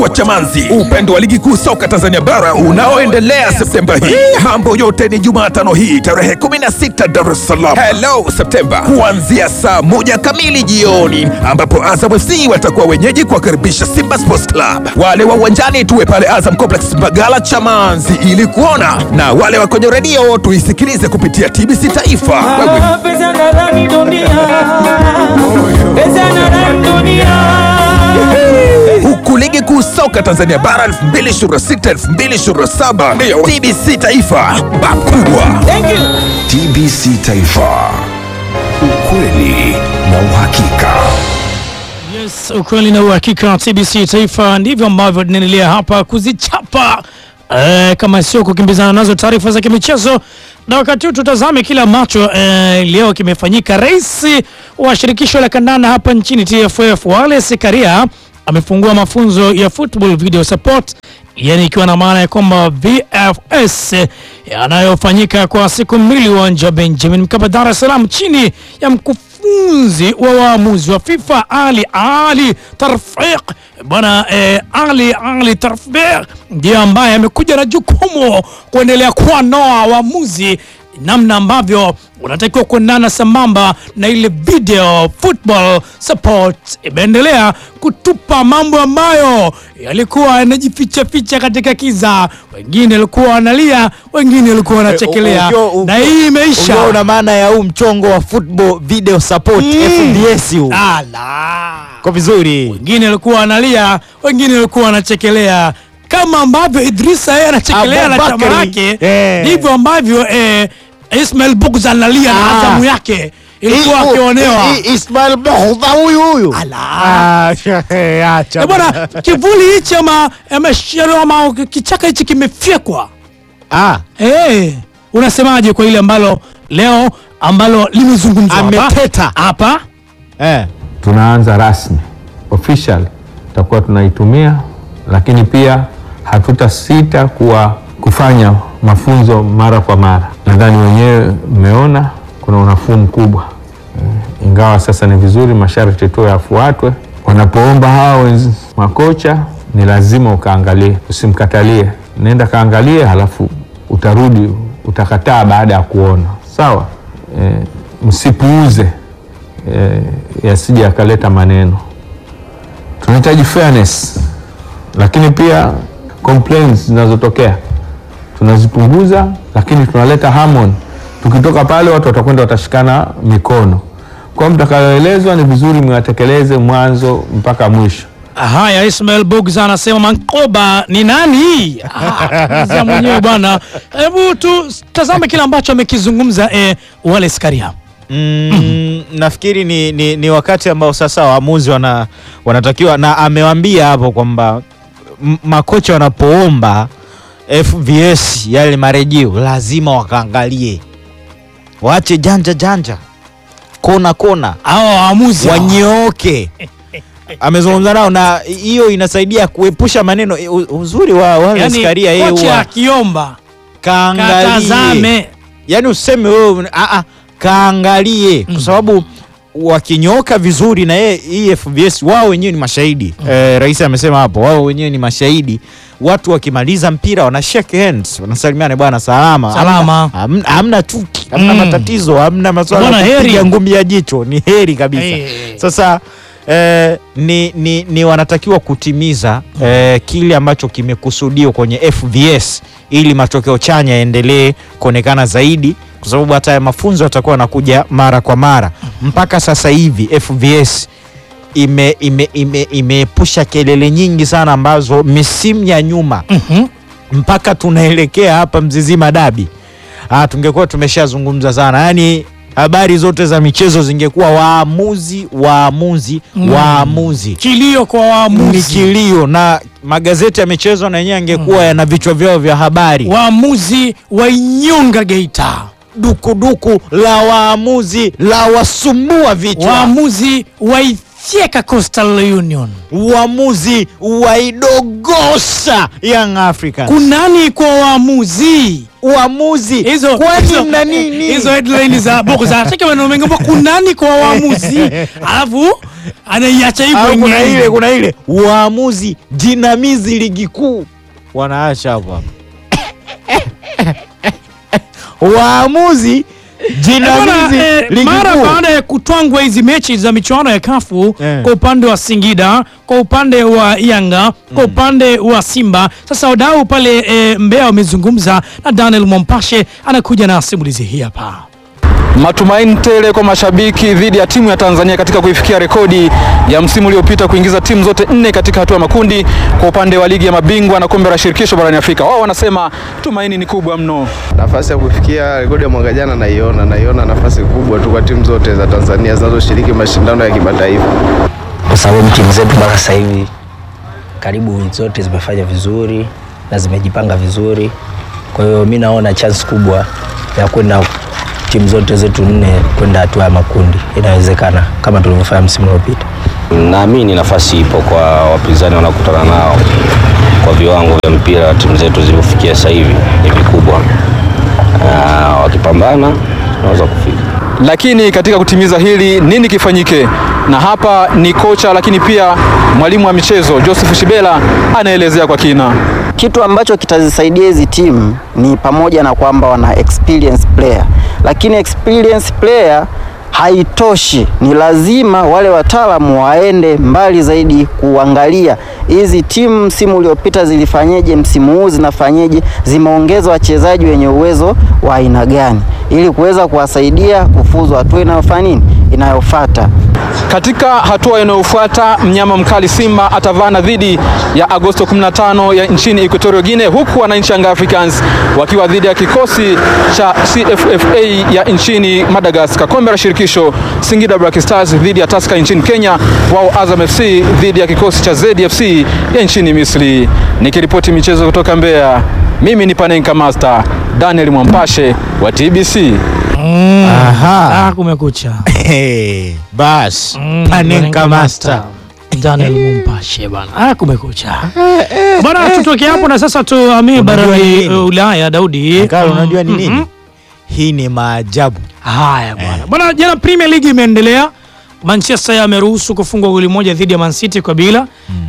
wa Chamanzi, upendo wa ligi kuu soka Tanzania bara unaoendelea Septemba hii. Mambo yote ni Jumatano hii tarehe 16 Dar es Salaam. Hello Septemba, kuanzia saa moja kamili jioni, ambapo Azam FC watakuwa wenyeji kuwakaribisha Simba Sports Club. Wale wa uwanjani tuwe pale Azam Complex Mbagala Chamanzi ili kuona, na wale wa kwenye redio tuisikilize kupitia TBC Taifa. Wewe Pesa nadhani dunia Pesa nadhani dunia huku ligi kuu soka Tanzania bara 2026 2027 ndio TBC Taifa bakubwa. Thank you TBC Taifa, ukweli na uhakika. Yes, ukweli na uhakika wa TBC Taifa, ndivyo ambavyo tunaendelea hapa kuzichapa eh, kama sio kukimbizana nazo taarifa za kimichezo. Na wakati huu tutazame kile ambacho eh, leo kimefanyika. Rais wa shirikisho la kandanda hapa nchini TFF Wallace Karia amefungua mafunzo ya football video support, yani ikiwa na maana ya kwamba VFS yanayofanyika kwa siku mbili uwanja wa Benjamin Mkapa Dar es Salaam chini ya mkufunzi wa waamuzi wa FIFA Ali Ali Tarfiq bwana eh, Ali Ali Tarfiq ndiye ambaye amekuja na jukumu kuendelea kuwanoa waamuzi namna ambavyo unatakiwa kuendana sambamba na ile video football support imeendelea kutupa mambo ambayo yalikuwa yanajificha ficha katika kiza. Wengine walikuwa wanalia, wengine walikuwa wanachekelea, Ukiwa- ukiwa- na hii imeisha. ukiwa una maana ya huu mchongo wa football video support FBS huu Ala. kwa vizuri wengine walikuwa wanalia, wengine walikuwa wanachekelea, kama ambavyo Idrisa yeye anachekelea na chama Abubakari, lake, eh. ndivyo ambavyo eh, Ismail Bugz analia na Ah. Azamu yake ilikuwa I- akionewa. I- I- Ismail Bohdha huyu huyu Ala. Ah, eh, acha Eh, bwana, kivuli hichi ama ama shero ama kichaka hichi kimefyekwa. Ah, Eh, unasemaje kwa ile ambalo leo ambalo limezungumzwa hapa? Ameteta. hapa? eh. tunaanza rasmi official tutakuwa tunaitumia, lakini pia hatutasita kuwa kufanya mafunzo mara kwa mara. Nadhani wenyewe mmeona kuna unafuu mkubwa eh, ingawa sasa ni vizuri masharti tu yafuatwe. Wanapoomba hao wenz- makocha, ni lazima ukaangalie, usimkatalie. Nenda kaangalie, halafu utarudi utakataa baada ya kuona. Sawa eh, msipuuze eh, yasije yakaleta maneno. Tunahitaji fairness, lakini pia complaints zinazotokea tunazipunguza, lakini tunaleta harmony. Tukitoka pale, watu watakwenda watashikana mikono. Kwa hiyo mtakayoelezwa ni vizuri mwatekeleze mwanzo mpaka mwisho. Haya, Ismail Bugz anasema Mankoba ni nani? Ah, Mzee mwenyewe bwana. Hebu tu tazame kile ambacho amekizungumza eh, Wallace Karia. Mm, nafikiri ni, ni, ni wakati ambao sasa waamuzi wana, wanatakiwa na amewambia hapo kwamba m- makocha wanapoomba FVS yale marejeo lazima wakaangalie, waache janja janja, kona kona, Hawa waamuzi hawa. wanyooke. Amezungumza nao na hiyo inasaidia kuepusha maneno. U- Uzuri wa Wallace Yaani, Karia yeye kocha huwa akiomba kaangalie katazame. yani useme wewe a a kaangalie kwa sababu wakinyoka vizuri na yeye hii FBS wao wenyewe ni mashahidi eh, rais amesema hapo wao wenyewe ni mashahidi watu wakimaliza mpira wana shake hands wanasalimiana bwana salama Salama. hamna, hamna chuki hamna Mm. matatizo hamna maswala Bwana, ya kupiga heri. ngumi ya jicho ni heri kabisa Eh. sasa eh, ni, ni, ni wanatakiwa kutimiza eh, kile ambacho kimekusudiwa kwenye FVS ili matokeo chanya yaendelee kuonekana zaidi, kwa sababu hata ya mafunzo yatakuwa yanakuja mara kwa mara. Mpaka sasa hivi FVS ime ime ime imeepusha kelele nyingi sana ambazo misimu ya nyuma Mhm. mpaka tunaelekea hapa Mzizima dabi, ah, tungekuwa tumeshazungumza sana, yaani habari zote za michezo zingekuwa waamuzi waamuzi Mm. waamuzi Kilio kwa ni waamuzi. kilio na magazeti ya michezo na yenyewe angekuwa yana vichwa vyao vya habari Waamuzi wa Inyonga Geita. dukuduku la waamuzi la wasumbua vichwa Waamuzi wa fyeka Coastal Union. Uamuzi waidogosa Young Africans. Kunani kwa waamuzi Uamuzi hizo kwani hizo- mna nini? hizo headline za boko za atake maneno mengi ambapo kunani kwa waamuzi alafu anaiacha hivyo Au kuna yenyewe. ile kuna ile waamuzi jinamizi ligi kuu wanaacha hapo hapo waamuzi Bwana, jinamizi eh, ligi mara kuu baada ya kutwangwa hizi mechi za michuano ya kafu Eh. kwa upande wa Singida, kwa upande wa Yanga, kwa upande wa Simba, sasa wadau pale eh, Mbeya wamezungumza na Daniel Mompashe anakuja na simulizi hii hapa. Matumaini tele kwa mashabiki dhidi ya timu ya Tanzania katika kuifikia rekodi ya msimu uliopita kuingiza timu zote nne katika hatua ya makundi kwa upande wa ligi ya mabingwa na kombe la shirikisho barani Afrika. Wao wanasema tumaini ni kubwa mno. Nafasi ya kufikia rekodi ya mwaka jana naiona, naiona nafasi kubwa tu kwa timu zote za Tanzania zinazoshiriki mashindano ya kimataifa. kwa sababu timu zetu mpaka sasa hivi karibu zote zimefanya vizuri na zimejipanga vizuri. Kwa hiyo mi naona chance kubwa ya kwenda timu zote zetu nne kwenda hatua ya makundi, inawezekana kama tulivyofanya msimu uliopita. Naamini nafasi ipo kwa wapinzani wanaokutana nao kwa viwango vya mpira timu zetu zilivyofikia sasa hivi ni vikubwa. Na wakipambana tunaweza kufika. Lakini katika kutimiza hili nini kifanyike? Na hapa ni kocha lakini pia mwalimu wa michezo Joseph Shibela anaelezea kwa kina. Kitu ambacho kitazisaidia hizi timu ni pamoja na kwamba wana experience player, lakini experience player haitoshi. Ni lazima wale wataalamu waende mbali zaidi kuangalia hizi timu msimu uliopita zilifanyeje, msimu huu zinafanyeje, zimeongeza wachezaji wenye uwezo wa aina gani, ili kuweza kuwasaidia kufuzu hatua inayofanya nini, inayofuata. Katika hatua inayofuata mnyama mkali Simba atavana dhidi ya Agosto 15 ya nchini Equatorial Guinea, huku wananchi Young Africans wakiwa dhidi ya kikosi cha CFFA ya nchini Madagascar. Kombe la shirikisho Singida Black Stars dhidi ya Tusker nchini Kenya, wao Azam FC dhidi ya kikosi cha ZFC ya nchini Misri. Nikiripoti michezo kutoka Mbeya, mimi ni Panenka Master Daniel Mwampashe wa TBC. Aha. Ah, kumekucha. Hey, bas Mm, Panenka Master Daniel Mumpashe bana. Ah, kumekucha. Bana tutoke hapo na sasa tuhamie Unajua barani nini? uh, Ulaya Daudi. Kalo, unajua ni Mhm. nini? Hii ni maajabu. Haya bwana. Bwana jana Premier League imeendelea. Manchester yameruhusu kufungwa goli moja dhidi ya Man City kwa bila.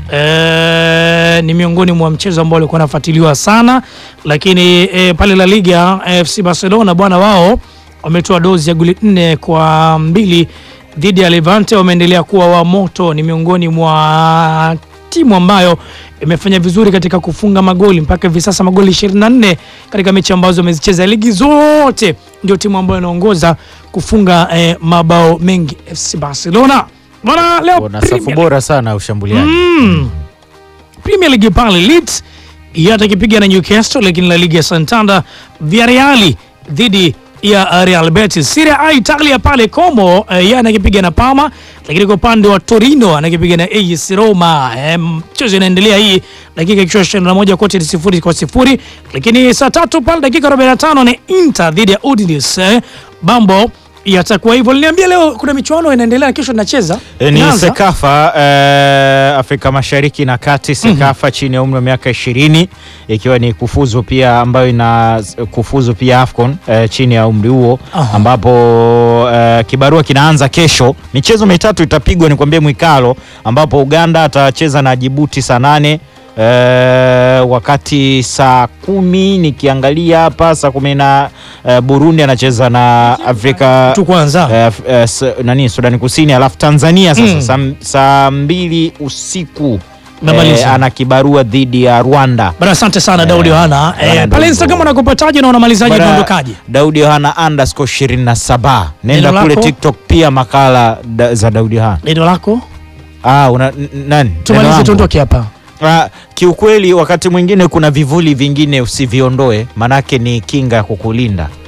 Eh, ni miongoni mwa mchezo ambao ulikuwa unafuatiliwa sana, lakini eh, pale La Liga FC Barcelona bwana wao wametoa dozi ya goli nne kwa mbili dhidi ya Levante. Wameendelea kuwa wa moto, ni miongoni mwa timu ambayo imefanya vizuri katika kufunga magoli mpaka hivi sasa magoli 24 katika mechi ambazo wamezicheza ligi zote, ndio timu ambayo inaongoza kufunga eh, mabao mengi FC Barcelona. Bwana leo Wana safu Premier bora sana ya ushambuliaji. Mm. Premier League pale Leeds yata kipiga na Newcastle, lakini La Liga ya Santander Villarreal dhidi ya uh, Real Betis. Serie A Italia pale Como uh, yeye anakipiga na Parma, lakini kwa upande wa Torino anakipiga na AS Roma. Eh, Mchezo inaendelea hii dakika ikiwa 21 kote ni sifuri kwa sifuri, lakini saa tatu pale dakika 45 ni Inter dhidi ya Udinese. Eh, Mambo yatakuwa hivyo. Niliambia leo kuna michuano inaendelea, kesho tunacheza E, ni Inaanza. Sekafa eh, Afrika Mashariki na Kati, Sekafa chini ya umri wa miaka ishirini ikiwa ni kufuzu pia ambayo ina kufuzu pia AFCON eh, chini ya umri huo Aha. ambapo eh, kibarua kinaanza kesho. Michezo mitatu itapigwa ni kwambie Mwikalo, ambapo Uganda atacheza na Jibuti saa nane eh, wakati saa kumi nikiangalia hapa saa kumi na eh, Burundi anacheza na Afrika tu kwanza eh, f- eh, s- nani Sudani Kusini, alafu Tanzania sasa Mm. saa, saa mbili usiku Namaliza. ana kibarua dhidi ya Rwanda. Bana, asante sana Daudi Yohana. Bana, Eh, pale ndio Instagram hivyo. unakupataje na unamalizaje Bana, unaondokaje? Daudi Yohana underscore 27 nenda Neno kule lako? TikTok pia makala da, za Daudi Yohana. Neno lako Ah, una, n- nani? Neno tumalize, langu? tuondoke hapa. Ah, kiukweli wakati mwingine kuna vivuli vingine usiviondoe, manake ni kinga ya kukulinda.